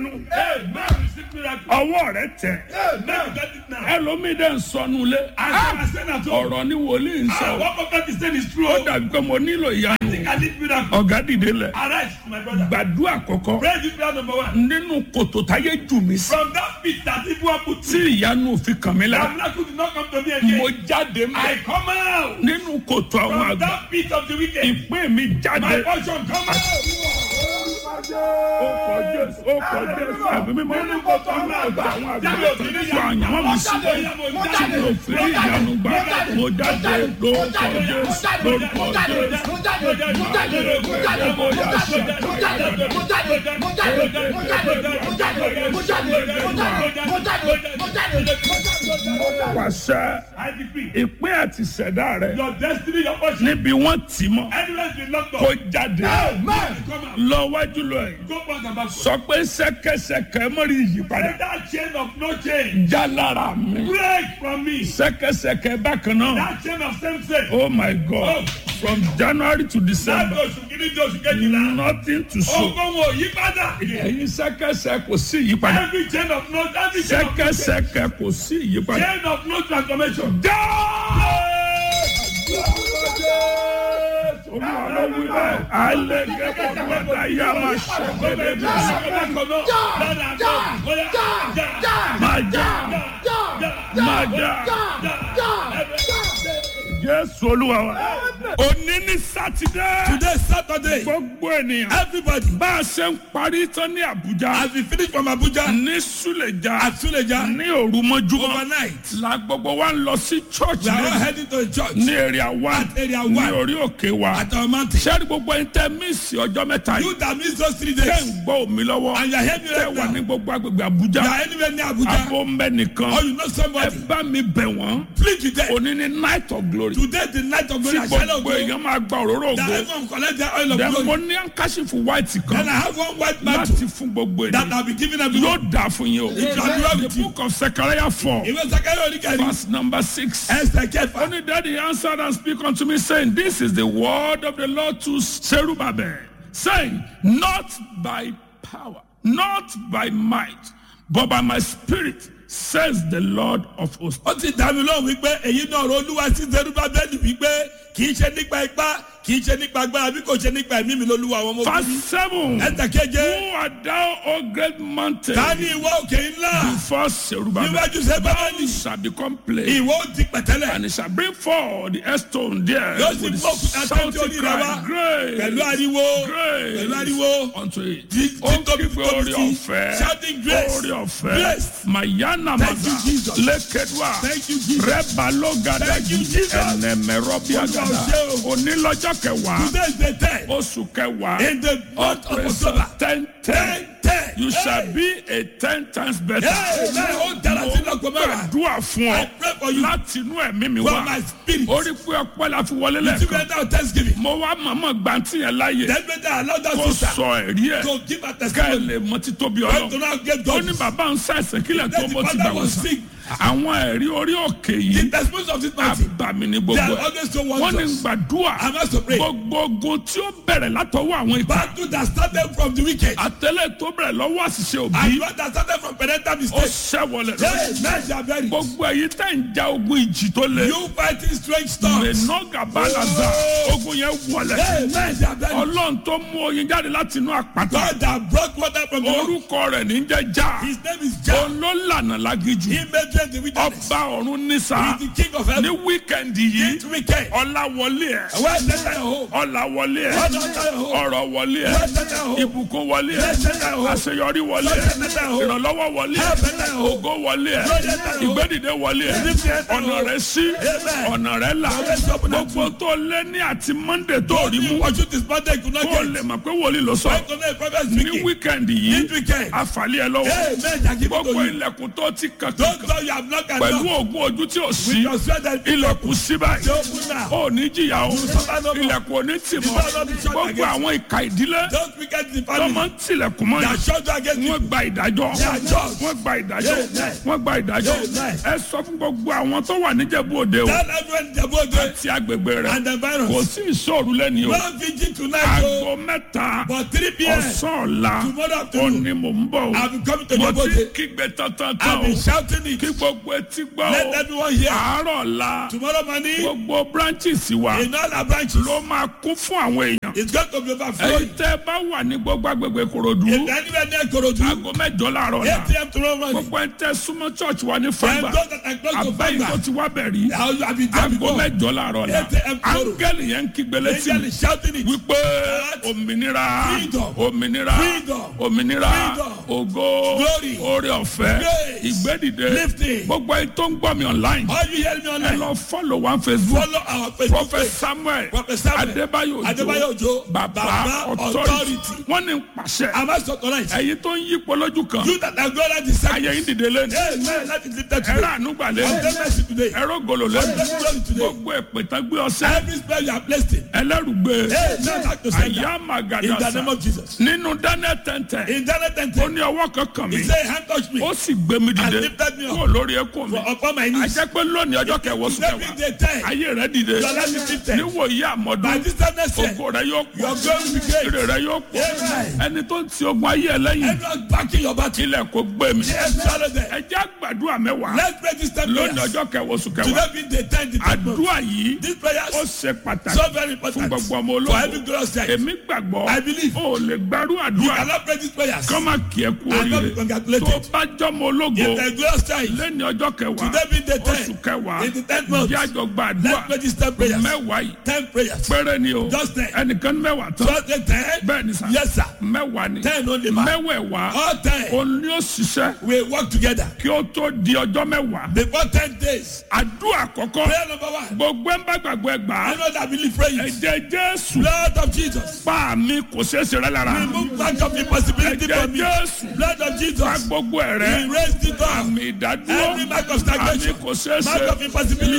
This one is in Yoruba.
ìyanu Amen. Receive miracle. ọwọ́ rẹ tẹ̀ Amen. Get it now. ẹlòmíì dẹ̀ ń sọnù lé As I was saying at home, ọ̀rọ̀ ni wòlíì ń ah, sọ what prophet is saying is true. ó dàbí pé mo nílò ìyanu I think I need miracle. ọ̀gá dìde lẹ̀ Arise, my brother. gbàdúrà kọ̀kọ́ Pray this prayer number one. nínú kòtò táyé jù mí sí From that pit that people have put tí to, ìyanu fi kàn mí that lára miracle did not come to me mo again. jáde mọ́ I come out nínú kòtò àwọn from àgbà that pit of the wicked. ìpín mi jáde My portion come out. ó kọ jésù ó kọ jésù àbí mi máa ń kòtò àwọn àgbà àwọn àgbà tó àyàn mi sí tí mo fi rí ìyanu gbà mo jáde lórúkọ jésù lórúkọ jésù pàṣẹ I decree. ìpín àti ìṣẹ̀dá rẹ Your destiny, your portion. níbi wọ́n tì mọ́ Anywhere you locked kó up. jáde Amen. Come out. lọ wájú lọ yìí Go back and back. sọ pé ṣẹ̀kẹ̀ṣẹ̀kẹ̀ mọ́rí ìyípadà Let that chain of no change já lára mi break from me. ṣẹ̀kẹ̀ṣẹ̀kẹ̀ bákan náà That chain of same sex. oh my god from january to december Láti oṣù kìíní di oṣù kejìlá. nothing to show Ọgbọ́n wo yí padà. ẹ̀yin ṣẹ̀kẹ̀ṣẹ̀ kò sí ìyípadà Every chain of no every chain of no change. ṣẹ̀kẹ̀ṣẹ̀kẹ̀ kò sí ìyípadà Chain of no transformation. já olúwa ló wí bẹ́ẹ̀ alẹ́ gẹ́gẹ́ bí wọ́n dá yá máa ṣẹ̀gbẹ́dẹ́ bí máa já máa já jésù olúwa wa òní ní sátidé Today Saturday. gbogbo ènìyàn Everybody. bá a ṣe ń parí tán ní àbújá As we finish from Abuja ní súlẹ̀já at Suleja ní òru mọ́júmọ́ overnight. la gbogbo wa ń lọ sí church We are all ní heading to the church ní area one At area ní one. orí òkè wa at our mountain. sẹ́ni gbogbo ẹni tẹ́ mísì ọjọ́ mẹ́ta You yìí that miss those three tẹ́ ń days gbọ́ omi lọ́wọ́ and you are hearing me tẹ́ right wà now. ní gbogbo agbègbè You àbújá are anywhere near Abuja abo ń bẹ nìkan or you know ẹ somebody. bá mi bẹ̀ wọ́n Please with them. òní ní night of glory Today the night of tí glory. I shall not gbogbo go. èèyàn máa gba òróró That ògo everyone collect their oil of dẹ̀ mo glory. ní àǹkáṣífù white Then kan I have one white mantle láti fún gbogbo that ènìyàn I'll be giving everyone. yóò dà fún yín o It shall be well the with you. book of Zechariah four Ìwé Sakari Oníkẹ́ni. verse number six. Esther Kẹfà. Only daddy answered and speak unto me, saying, This is the word of the Lord to Zerubbabel, saying, Not by power, not by might, but by my spirit, says the Lord of hosts. Ó ti dá mi lóhùn wípé èyí náà ọ̀rọ̀ olúwa sí Zerubbabel wípé kì í ṣe nípa ipá kì í ṣe nípa agbára bí kò ṣe nípa ẹ̀mí mi lolúwa àwọn ọmọ ogun. Verse 7 Esther keje. Who art thou, O great mountain? Ta ni ìwọ òkè ńlá? Before Zerubbabel, Níwájú Zerubbabel. thou shall become plain, Ìwọ ó di pẹ̀tẹ́lẹ̀. and it shall bring forth the stone there Yóò sì with mú òkúta shouting tẹ́tí orí rẹ cry, wá. Grace, Pẹ̀lú ariwo. grace Pẹ̀lú ariwo. unto it. Tí- ó ń títóbi kígbe tóbi orí sí. ọ̀fẹ́ Shouting grace. orí ọ̀fẹ́ Grace. mayana Thank maza you, Jesus. lẹ́kẹ̀dúà Thank you, Jesus. rẹ́bàlógada Thank you, Jesus. ẹnẹmẹrọbíagada Olúwa ṣe o. onílọ́jọ́ kẹwàá Today is the ten. oṣù kẹwàá In the month of ọ̀pẹ̀sẹ̀ October. ten ten Ten ten. you shall Hey. be a ten times better. Hey, man, ó dára sí lọ́gbọ̀n mẹ́wàá. gbàdúrà fún I ọ pray for you. láti inú ẹ̀mí mi From wá my spirit. orí pé ọpẹ́ la fi wọlé Tí lẹ́ẹ̀kan bẹ́ẹ̀ náà thanksgiving. mo wá màmá gbàǹtì yẹn láàyè Then better allow that kó sister sọ ẹ̀rí ẹ̀ to give her ká ẹ testimony. lè mọ títóbi God do ọlọ́run not get ó God. ní bàbá ń ṣàìsàn kílẹ̀ tó Then mo the ti father gbà wọ́n was sàn sick. àwọn ẹ̀rí orí òkè The yìí testimonies of this mountain. àbàmì ní They gbogbo are ẹ̀ always so wọ́n ní wondrous. gbàdúrà I must to pray. gbogbo ogun tí ó bẹ̀rẹ̀ látọwọ́ àwọn ìka Battle that started from the wicked. àtẹlẹ tó bẹ̀rẹ̀ lọ́wọ́ àṣìṣe òbí And one that started from parental ó mistake. ṣẹ́wọlẹ̀ Hey, men shall bury. gbogbo èyí tẹ̀ ń ja ogun ìjì tó le You fighting strange storms. mẹ́nọ́gà balaza Oh. ogun yẹn wọlẹ̀ Hey, men shall bury. ọlọ́run tó mú oyin jáde láti inú àpáta God that brought water from the rock. orúkọ rẹ̀ ní jẹ́ já His name is Jah. òun ló lànà lágíjù He made them the wilderness. ọba ọ̀run nísà He is the king of ní heaven. wíkẹ̀ndì yìí This weekend. ọlá wọlé ẹ̀ Where is that home? ọlá wọlé ẹ̀ Where is that home? ọ̀rọ̀ wọlé ẹ̀ Where is that home? ìbùkún wọlé ẹ̀ Where is that home? àṣeyọrí wọlé Where ẹ̀ is that home? ìrànlọ́wọ́ wọlé ẹ̀ Where is that home? ògo wọlé ẹ̀ Where is that home? ìgbédìde wọlé ẹ̀ Where is that home? ọ̀nà rẹ̀ sí Amen. ọ̀nà rẹ̀ là Where is that home? gbogbo tó lé ní àti monday tó rí mú What you this Monday could not kó get. lè mọ̀ pé wòlíì ló sọ Why could not a prophet ní speaking? wíkẹ̀ndì yìí This weekend. àfàlẹ́ ẹ lọ́wọ́ Hey, men shall give it to gbogbo you. ilẹ̀kùn tó ti kàn Don't kàn tell you have not got pẹ̀lú enough. ògùn ojú tí ò With sí your sweat and ilẹ̀kùn sí báyìí They open now. ó ní jìyà o suffer no more. ilẹ̀kùn ò ní tì mọ́ You shall not be shut gbogbo against. àwọn ìka ìdílé Don't forget the tó máa family ń tilẹ̀kùn mọ́ that yìí shut you against you. wọ́n gba ìdájọ́ They are judged judged. wọ́n gba ìdájọ́ Amen. wọ́n gba ìdájọ́ Amen. ẹ sọ fún gbogbo àwọn tó wà níjẹ̀bú òde o Tell everyone the body àti agbègbè rẹ̀ and the kò virus. sí ìṣòro lẹ́ni o No vigil tonight, aago oh, mẹ́ta but 3 p.m. ọ̀sán ọ̀la Tomorrow ó afternoon, ní mò ń bọ̀ o I'll be coming to mo your ti body. kígbe tantan I'll tán o be shouting it. kí gbogbo etí gbọ́ Let o everyone hear. àárọ̀ ọ̀la Tomorrow morning, gbogbo branches wa in all our branches, ló máa kún fún àwọn èèyàn it's going to be ẹ̀yin overflowing. tẹ́ ẹ bá wà ní gbogbo agbègbè Ìkòròdú If anywhere near Korodu, aago mẹ́jọ láàárọ̀ 8 ọ̀la a.m. tomorrow morning, gbogbo ẹ̀ tẹ́ súnmọ́ church wa ní and fàgbà those that are close to abẹ́yìn tó Fagba, ti wá bẹ̀ rí I'll I'll be there aago before. mẹ́jọ láàárọ̀ ọ̀la 8 a.m. tomorrow. áńgẹ́lì yẹn ń kígbe létí Angel mi is shouting it. wípé òmìnira Freedom. òmìnira Freedom. òmìnira Freedom. ògo Glory. oore ọ̀fẹ́ Grace. ìgbédìde Lifting. gbogbo ẹ̀ tó ń gbọ́ mi online All you hear me ẹ online, lọ follow one Facebook follow our Facebook prophet page. Samuel Prophet Samuel Adébáyọ̀ Adébáyọ̀ Òjó, baba Baba authority Authority. wọ́n ní pàṣẹ Am I so tonight? ẹ̀yin tó ń yípo lójú kan You that are going to the ayé yín dìde lẹ́nu Hey, man, let it lift up ẹ̀rọ today. ànúgbà I'm lẹ́nu the mercy today. ẹ̀rọ gòlò lẹ́nu I'm the glory today. gbogbo èpètàn gbé ọsẹ Every spell you are placed in. ẹlẹ́rùgbé Hey, man, back to sender. àyà In the name màgàdàsà of Jesus. nínú daniel tẹ̀ntẹ̀ In Daniel 10, ó ní ọwọ́ kankan mi he said, hand touch me ó sì gbé mi dìde And lifted me up. kúrò lórí ẹkún mi for upon my knees. àjẹ́ pé lónìí ọjọ́ kẹwọ́ sùn Every kẹwàá day, time. ayé rẹ dìde Your life is lifted. níwòye By àmọ́dún this time next year, ògo rẹ yóò your pọ̀ glory will be great. ire rẹ yóò pọ̀ Amen. ẹni tó ń ti ogun ayé ẹ lẹ́yìn Everyone backing your battle. ilẹ̀ kò gbé mi Yes, swallow them. ẹ jẹ́ àgbàdua mẹ́wàá Let's pray this time lónìí prayers. ọjọ́ kẹwọ́ sùn kẹwàá Today being the time, the time. àdúrà yìí These ó prayers ṣe pàtàkì so very fún important gbogbo ọmọ for ológun every glorious time. èmi gbàgbọ́ I believe. ó lè gbàrú You àdúrà cannot pray these prayers. kọ́ máa kí ẹ kú And not be oríire congratulated. tó bá jọmọ ológo In the glorious time, lẹ́ni ọjọ́ kẹwàá today being the oṣù time, kẹwàá in the tenth month, jájọ gba àdúrà let's pray these ten prayers. mẹ́wàá yìí Ten prayers. péré ni o Just ten. ẹnìkan ní mẹ́wàá tán Just the ten. bẹ́ẹ̀ ni sà Yes, sir. mẹ́wàá ni Ten only man. mẹ́wẹ̀ẹ̀wá All ten. òun ni ó ṣiṣẹ́ We work together. kí ó tó di ọjọ́ mẹ́wàá Before ten days. àdúrà àkọ́kọ́ Prayer number one. gbogbo ẹ̀ ń bá gbàgbọ́ ẹ gbà á I know that believe praying. ẹ̀jẹ̀ jésù Blood of Jesus. pa mi kò ṣeé ṣe rẹ lára Remove back of impossibility ẹ̀jẹ̀ from me. jésù Blood of pa Jesus. gbogbo ẹ̀ rẹ Erase the door. àmì ìdádúró Every mark of àmì stagnation. kò ṣeé Mark ṣe of impossibility.